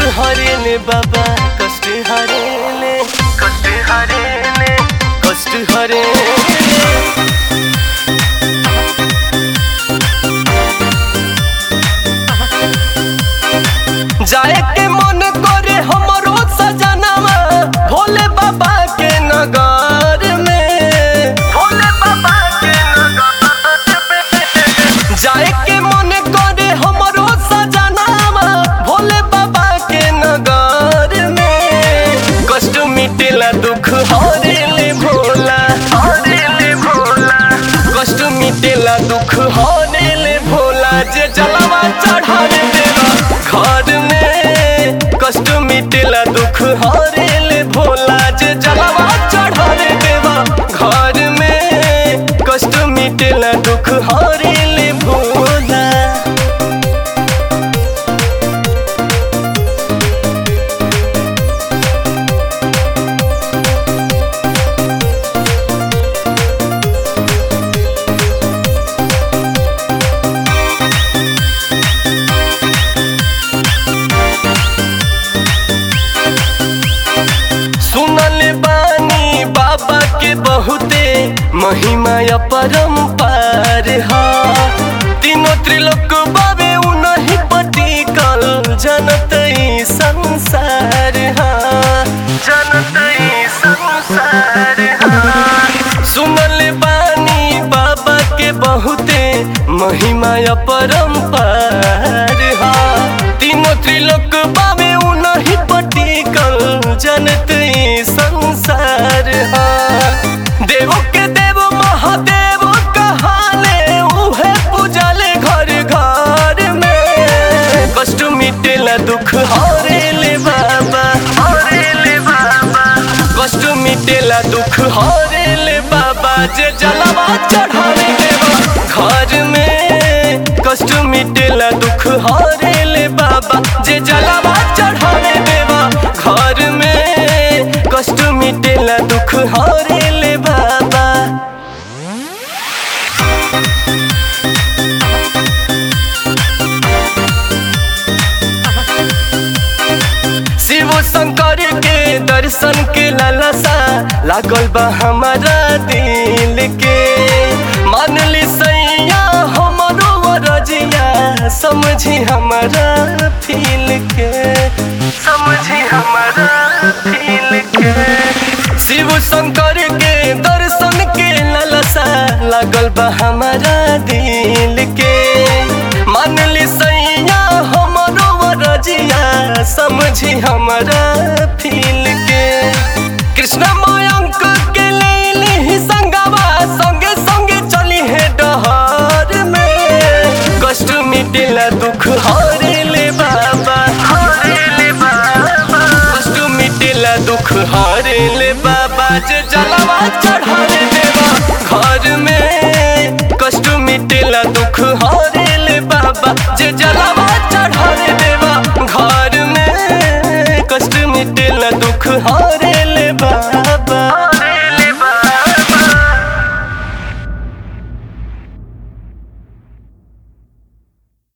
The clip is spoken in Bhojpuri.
हरेले बाबा कष्ट हरेले कष्ट हरेले कष्ट हरेले जाए के मन करे हमरो सजनवा भोले बाबा के नगर में भोले बाबा के नगर में जाए के मन करे हमरो सजनवा भोले बाबा के नगर में कष्ट मिटेला दुख हरेले भोला हरेले भोला कष्ट मिटेला दुख हरेले भोला जे जलवा चढ़ाने देवा घर में कष्ट मिटेला दुख हरेले भोला जे जलवा चढ़ाने देवा घर में कष्ट मिटेला दुख हरेले भोला सुनल बानी बाबा के बहुते महिमा अपरंपार हा तीनों त्रिलोक बाबे उनही पटिकल जनत ई संसार हा जनत ई संसार हा सुनल बानी बाबा के बहुते महिमा अपरंपार हा तीनों त्रिलोक बाबे उनही पटिकल जनत ई संसार हा देव के देव महादेव कहाले उहे पूजाले घर घर में कष्ट मिटेला दुख हरेले बाबा हरेले बाबा कष्ट मिटेला दुख हरेले बाबा जे जलवा चढ़ाने देवा घर में कष्ट मिटेला दुख हरेले बाबा जे जलवा चढ़ाने देवा घर में कष्ट मिटेला दुख हरेले बाबा शिव शंकर के दर्शन के लालसा लागल बा हमारा दिल के मान ली सैया हमरो रजिया समझी हमारा फील के समझी हमारा फील के शिव शंकर के दर्शन के लालसा लागल बा हमारा दिल के मान ली सैया हमरो रजिया समझी हमारा फील के कृष्ण मयंक के ले ही संगवा संगे संगे चली है डहर में कष्ट मिटेला दुख हरेले बाबा हरेले बाबा कष्ट मिटेला दुख हरेले बाबा जे जलवा चढ़ाने देवा घर में कष्ट मिटेला दुख हरेले बाबा जे जलवा चढ़ाने देवा घर में कष्ट मिटेला दुख हरे